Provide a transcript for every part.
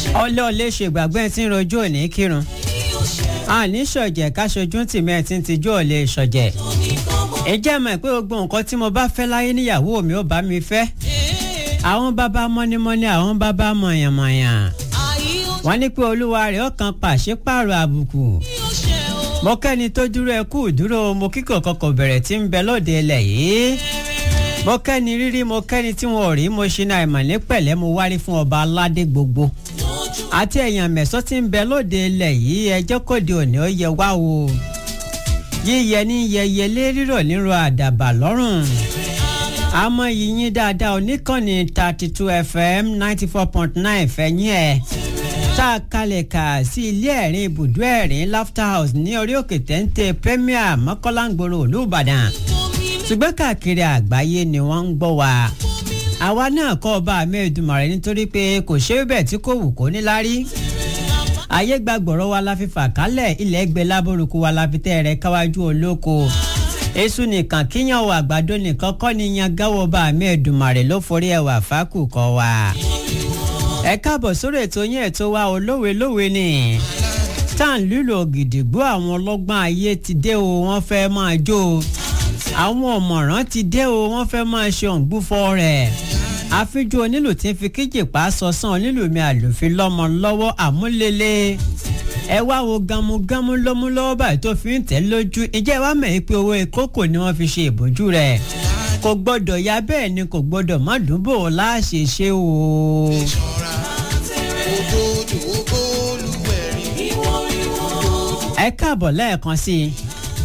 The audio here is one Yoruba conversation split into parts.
ọlẹ́ ọlẹ́ ṣègbàgbọ́ ẹ ti ń rojú òní kírun àní ṣọ̀jẹ̀ káṣojú tìmí ẹ ti ń tijú ọ̀lẹ́ ṣọ̀jẹ̀ ẹ jẹ́ mọ̀ pé gbogbo nǹkan tí mo bá fẹ́ láyé níyàwó mi ò bá mi fẹ́ àwọn bàbá mọ́nímọ́ní àwọn bàbá mọ̀yànmọ̀yàn wọ́n ní pé olúwa rẹ̀ ọkàn pàṣípààrọ̀ àbùkù mo kẹ́ni tó dúró ẹ kú dúró mo kíkọ̀ kọkọ̀ bẹ̀rẹ̀ tí ń bẹ lóde ilẹ̀ yìí mo kẹ́ni rírí mo kẹ́ni tí wọn ò rí mo ṣe náà ìmọ̀ ní pẹ̀lẹ́ mo wárí fún ọba aládé gbogbo àti èèyàn mẹ́sàn tí ń bẹ lóde ilẹ̀ yìí ẹjọ́ kòde òní ó yẹ wá o yíyẹ ní yẹyẹ lé rírọ̀ nírọ̀ àdàbà lọ́rùn àmọ́ yìnyín dáadáa oníkànnì thirty two fm ninety four point nine fẹ̀yìn ẹ̀ tá a kalẹ̀ kà sí ilé ẹ̀rín ibùdó ẹ̀rín laughter house ní orí òkè téńté premier mọ́kànláńgbòrò olùbàdàn ṣùgbọ́n káàkiri àgbáyé ni wọ́n ń gbọ́ wa àwa náà kọ́ ọba amẹ́ẹ̀dùmarè nítorí pé kò ṣe é bẹ́ẹ̀ tí kò wù kó níláárí ayé gbàgbọ́rọ̀ wa la fi fà kálẹ̀ ilẹ̀ gbẹ lábórúkú wa la fi tẹ́ rẹ̀ káwájú olóko èṣù nìkan kíyàn wà àgbàdo nìkan kọ́ ni yan gáwọ́ ọba amẹ́ẹ̀dùmarè ló forí ẹwà fákù kọ́ wa ẹ káàbọ̀ sórí ètò yín ètò wa olówe lówe ni tá à ń lílo ògìdìgbò àwọn ọlọ́gbọ́n ayé ti dé o wọ́n fẹ́ máa jó o àwọn ọ̀mọ̀ràn ti dé o wọ́n fẹ́ máa ṣe òǹgbúfọ́ rẹ̀ àfijọ́ onílù tí ń fi kíjìpá sọ̀sán onílù mi àlùfín lọ́mọ lọ́wọ́ àmúlélẹ̀ ẹ wá wo gamugamu lómú lọ́wọ́ báyìí tó fi ń tẹ̀ lójú ìjẹ́ wa mọ̀ pé owó ìkókò ni wọ́n fi ṣe ìbòjú rẹ̀ kò gbọ́dọ̀ ya bẹ́ẹ̀ ni kò gbọ́dọ̀ má dùnbò láṣẹ ṣe o. ẹ káàbọ̀ lẹ́ẹ̀kan sí i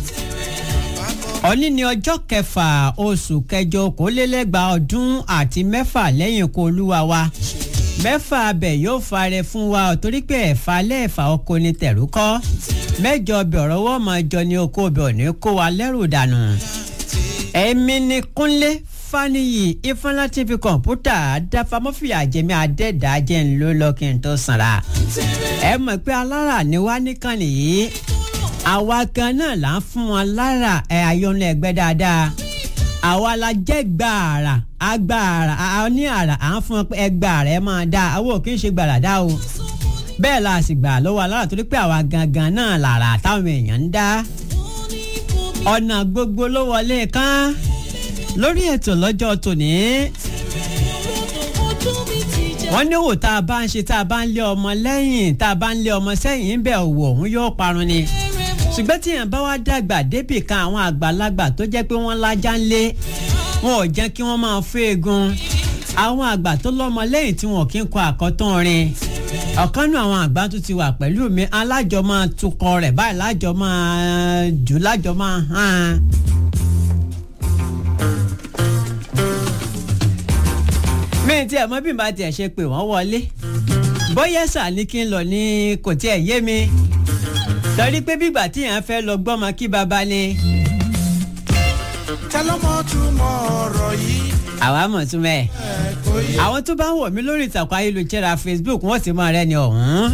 òní ni ọjọ́ kẹfà oṣù kẹjọ okòólélẹ́gbàá ọdún àti mẹ́fà lẹ́yìn ikú olúwa wa mẹ́fà abẹ yóò fare fún wa torí pé ẹ̀fà lẹ́ẹ̀fà oko ni tẹ̀rú kọ́ mẹ́jọ ọbẹ̀ ọ̀rọ̀ wọ́n máa jọ ní oko ọbẹ̀ òní kó wa lẹ́rù dànù. èmi ni kúnlé faniyi ifeanyi tí fi kọ̀ǹpútà dáfamọ́fìyà jẹ́mi adẹ́dàá jẹ́ ń lò lọ kí n tó sanra. ẹ mọ̀ pé alára ni wá nìkan nìyí àwa kan náà là ń fún wọn lára ẹ ayọ́nú ẹgbẹ́ dáadáa àwa la jẹ́ gbàrà agbàrà àwọn ní àrà à ń fún wọn pé ẹgbàrà ẹ máa dá àwọn ò kí ń ṣe gbàrà dá o bẹ́ẹ̀ la sì gbà lọ́wọ́ alára torí pé àwa gangan náà làrà táwọn èèyàn ń dá ọ̀nà gbogbo ló wọlé kán lórí ètò lọ́jọ́ tòní wọ́n ní òwò tá a bá ń ṣe tá a bá ń lé ọmọ lẹ́yìn tá a bá ń lé ọmọ sẹ́yìn ń bẹ̀ òwò òun yóò parun ni ṣùgbọ́n tí yẹn bá wá dàgbà débì kan àwọn àgbàlagbà tó jẹ́ pé wọ́n lájà ń lé wọn ò jẹ́ kí wọ́n máa fẹ́ egun àwọn àgbà tó lọ́mọ lẹ́yìn tí wọn kì í kọ àkọ́tán rin ọ̀kan nù àwọn àgbà tó ti wà pẹ̀lú mi alájọ máa tukọ̀ rẹ̀ báyìí lájọ máa jù lájọ máa hàn. mi ti ẹ̀ mọ́ bí n bá tiẹ̀ ṣe pé wọ́n wọlé bóyá sà ní kí n lọ ní kò tiẹ̀ yé mi torí pé bígbà tí yẹn fẹ́ lọ gbọ́mọ kí baba ni. tẹlọmọ túmọ̀ ọ̀rọ̀ yìí. àwa mọ̀ tún mẹ́ àwọn tó bá ń wọ̀ mí lórí ìtàkùn ayélujára facebook wọ́n ti mọ rẹ ni ọ̀hún.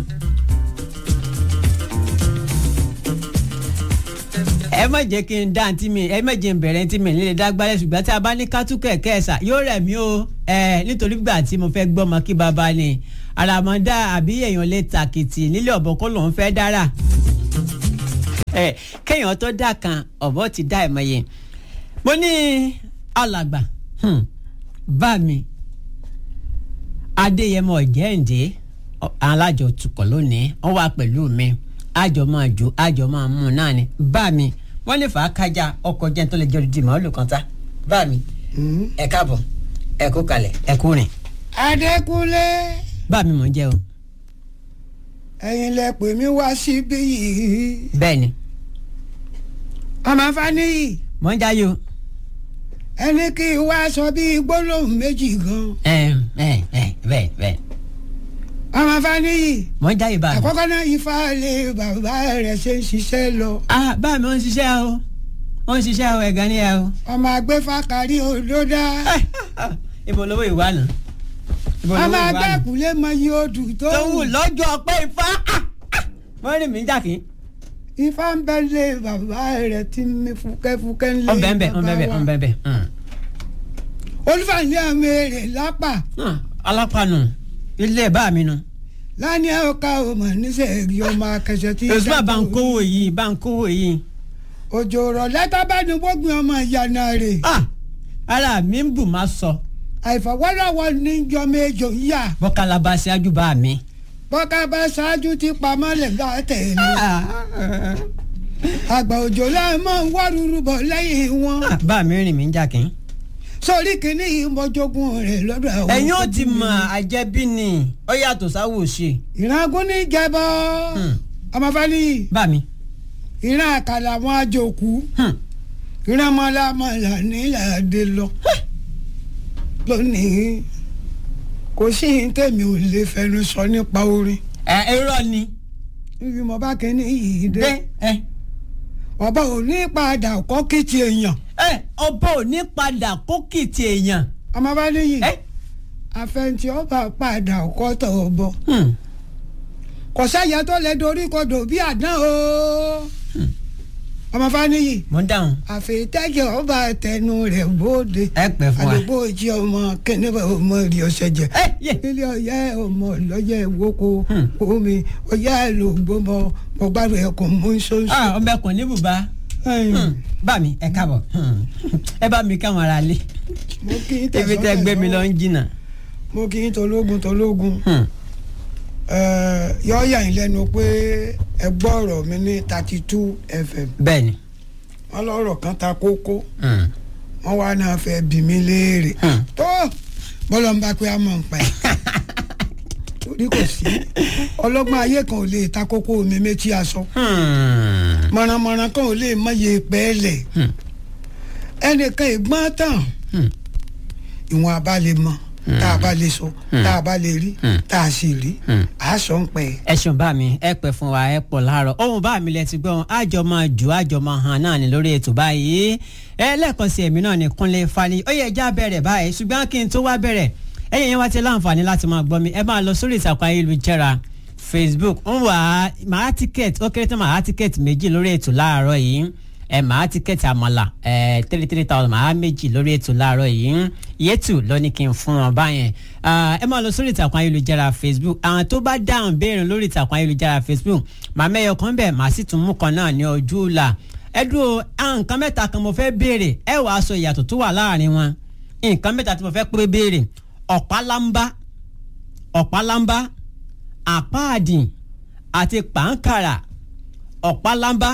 ẹ má jẹ́ kí n dá àǹtí mi ẹ má jẹ́ n bẹ̀rẹ̀ àǹtí mi nílé dágbálẹ̀ ṣùgbọ́n tí a bá ní kátú kẹ̀kẹ́ ẹ̀sà yóò rẹ̀ mí o ẹ nítorí gbà tí mo fẹ́ gbọ́mọ kí baba ni àràmọ́dá àbí èèyàn lè tàkìtì nílé ọ̀bọ kó lòún fẹ́ dára ẹ kéèyàn tó dà kan ọ̀bọ ti dá ẹ̀ mọ́yé mo ní alàgbà bá mi adéyẹmọ jẹ́ǹdé alájọ tukọ̀ lónìí wọ́n wà pẹ̀lú mi àjọ máa jó àjọ máa mú un náà ni bá mi wọ́n lè fà á kájà ọkọ̀ jẹ́ tó lè jẹ́ di màálù kan tá bá mi ẹ káàbọ̀ ẹ kú kalẹ̀ ẹ kú rìn. adékúnlé bá mi mọ̀ ń jẹ́ o. ẹ̀yin lẹ pè mí wá síbí yìí bẹ́ẹ̀ ni ọmọ faniyi mọ̀ ń jáyé o. ẹni kí n wá sọ bíi gbólóhùn méjì gan ẹ ẹ ẹ bẹ́ẹ̀ bẹ́ẹ̀ ọmọ faniyi mọ̀ ń jáyé bá mi. àkọ́kọ́ náà ifá lé bàbá rẹ̀ ṣe ń ṣiṣẹ́ lọ ah bá mi ó ń ṣiṣẹ́ o ó ń ṣiṣẹ́ o ẹ̀gán ni ẹ o. ọmọ agbẹ́fà kárí odó dá ibo lówó ìwà nù. ibo lówó ọmọ ìwà nù. agbẹ́kùnlé mọ iye odù tó tó wù wù lọ́jọ́ ọpẹ́ ifá wọ́n rí mi jàkí. ifá ń bẹ lé bàbá rẹ̀ tí mi fúkẹ́fúkẹ́ ń lé ọ̀nbẹ̀nbẹ̀ ọ̀nbẹ̀nbẹ̀ ọ̀nbẹ̀nbẹ̀ olùfàní àmì èrè lápá alápànù ilé bá mi nu. lánìí ọkà ọmọ níṣẹ́ẹ̀rí ọmọ akẹsẹ̀ tí. òṣùpá bá ń kówó yìí bá ń kówó yìí. òjò rọ̀ lẹ́tà bá ní gbógun ọmọ ìyànà rẹ̀. ah ara mi ń bù má sọ àìfọwọ́lọ́wọ́ ní jọ méjò ń yà. bọ́kálá bá ṣáájú bá mi. bọ́ká bá ṣáájú ti pamọ́ lè gbà tẹ̀lé. àgbà òjò láì mọ̀ ń wá rúru bọ̀ lẹ́yìn wọn. Ah, bá mi rìn mí ń jà kí n. sórí kìíní yìí mọ́jọ́gún rẹ̀ lọ́dọ̀ àwọn. ẹ̀yin ó ti mọ àjẹbí ni ó yàtọ̀ sáwò ṣe. ìrangún ní jẹbọ ọmọfẹ́lì bá mi. ìran àkàlà wọn àjòkú Hmm. ìran mọ́lámọ́lá nílàdé lọ. lónìí kò sí yín tèmi ò lè fẹnu sọ nípa orin ẹ irọ́ ni. níbi mo bá kẹ́ni yìí dé dé ẹ ọba ò ní padà kọ́ kìtì èèyàn ẹ ọba ò ní padà kókìtì èèyàn. ọmọfẹ́lì yìí ẹ. àfẹnitì ọba padà kọ́ tọ̀ ọ̀bọ Hmm. kò sáyà tó lè dorí kodò bí àdán o ọmọfẹ́lì yìí mo ń dáhùn. àfẹ́tẹ́jẹ́ ọba tẹnu rẹ̀ bóde ẹ pẹ́ fún wa. àdúgbò ìjì ọmọ kẹ́nẹ́bà ọmọ rí ọ̀sẹ̀ jẹ ẹ yé. ilé ọ̀yá ọmọ lọ́yẹ̀ ìwókò Hmm. omi ọ̀yá lògbómọ ọgbàrún ẹ̀kọ́ mú sọ́sọ́. ah ọmọ ẹkùn ní bùbá. Hmm. bá mi ẹ káàbọ̀ Hmm. ẹ bá mi káwọn ará lé. mo kí n ibi tẹ gbé mi lọ ń jìnnà. mo kí n tológun tológun Hmm. yọ yà yín lẹ́nu pé ẹ gbọ́ ọ̀rọ̀ mi ní thirty two fm bẹ́ẹ̀ni. wọ́n lọ́rọ̀ kan ta kókó Hmm. wọ́n wá náà fẹ́ bí mi léèrè Hmm. tó bọ́lá ń bá pé a mọ̀ ń pa ẹ̀ torí kò sí ọlọ́gbọ́n ayé kan ò lè ta kókó mi méjì aṣọ Hmm. mọ̀rànmọ̀ràn kan ò lè mọ̀ye pẹ́ẹ́lẹ̀ Hmm. ẹnìkan ìgbọ́n tán Hmm. ìwọ̀n abá lè mọ̀ tá a bá lè sọ tá a bá lè rí Hmm. tá a sì rí Hmm. a sọ ń pẹ́ ẹ ṣeun bá mi ẹ pẹ́ fún wa ẹ pọ̀ láàárọ̀ ohun bá mi lẹ ti gbọ́n àjọ máa jù àjọ máa hàn náà ní lórí ètò báyìí ẹ lẹ́ẹ̀kan sí èmi náà ní Kúnlé Fani ó yẹ já bẹ̀rẹ̀ báyìí ṣùgbọ́n kí n tó wá bẹ̀rẹ̀ ẹ̀yin yẹn wá ti láǹfààní láti máa gbọ́ mi ẹ máa lọ sórí ìtàkùn ayélujára Facebook ń wà á màá tíkẹ́ẹ̀tì ó kéré tán màá tíkẹ́ẹ̀tì méjì lórí ètò láàárọ̀ yìí ẹ màá tíkẹ́ẹ̀tì àmàlà ẹ three three thousand màá méjì lórí ètò láàárọ̀ yìí yétù ló ní kí n fún wọn báyẹn Ah, ẹ máa lọ sórí ìtàkùn ayélujára Facebook àwọn tó bá dáhùn béèrè lórí ìtàkùn ayélujára Facebook màá mẹ́yọ kan bẹ́ẹ̀ màá sì tún mú kan náà ní ojú ọ̀la ẹ dúró àwọn nǹkan mẹ́ta kan mo fẹ́ béèrè ẹ wàá sọ ìyàtọ̀ tó wà láàrin wọn nǹkan mẹ́ta tí mo fẹ́ pé béèrè ọ̀pálámbá ọ̀pálámbá àpáàdì àti pàǹkàrà ọ̀pálámbá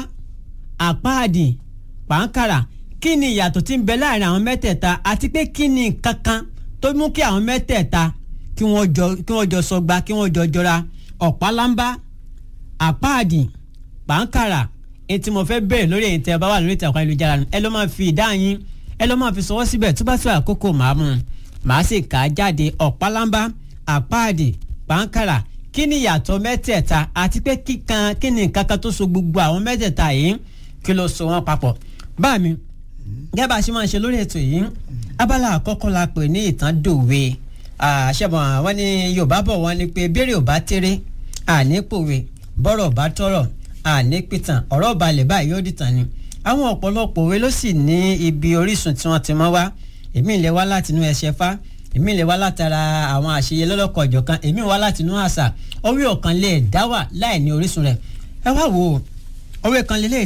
àpáàdì pàǹkàrà kí ni ìyàtọ̀ tí ń bẹ láàrin àwọn mẹ́tẹ̀ẹ̀ta àti pé kí ni kankan tó mú kí àwọn mẹ́tẹ̀ẹ̀ta kí wọ́n jọ kí wọ́n jọ sọgba kí wọ́n jọ jọra ọ̀pálámbá àpáàdì pàǹkàrà èyí tí mo fẹ́ bẹ̀rẹ̀ lórí èyí tẹ́ ẹ bá wà lórí ìtàkùn ayélujára ẹ lọ́ máa fi ìdáhùn yín ẹ lọ́ máa fi sọwọ́ síbẹ̀ tó bá tó àkókò màá mú un màá sì kà á jáde ọ̀pálámbá àpáàdì pàǹkàrà kí ni ìyàtọ̀ mẹ́tẹ̀ẹ̀ta àti pé kíkan kí ni nǹkan kan tó so gbogbo àwọn mẹ́tẹ̀ẹ̀ta yìí kí ló so wọ́n papọ̀ bá mi gẹ́gẹ́ bá a ṣe máa ń ṣe lórí ètò yìí abala àkọ́kọ́ la pè ní ìtàn dòwe àṣẹbọn wọn ní yorùbá bọ̀ wọ́n ní pé béèrè ò bá tẹ́rẹ́ àní pòwe bọ́rọ̀ bá tọrọ̀ àní pìtàn ọ̀rọ̀ balẹ̀ báyìí yóò dìtàn ni àwọn ọ̀pọ̀lọpọ̀ òwe ló sì ní ibi orísun tí wọ́n ti mọ́ wá èmi ìlẹ̀ wá látinú ẹsẹ̀ fá èmi ìlẹ̀ wá látara àwọn àṣeyẹ lọ́lọ́kọ̀ ọ̀jọ̀kan èmi wá látinú àṣà orí ọ̀kan lè dá wà láì ní orísun rẹ̀ ẹ wá wò ó òwe kan lélẹ̀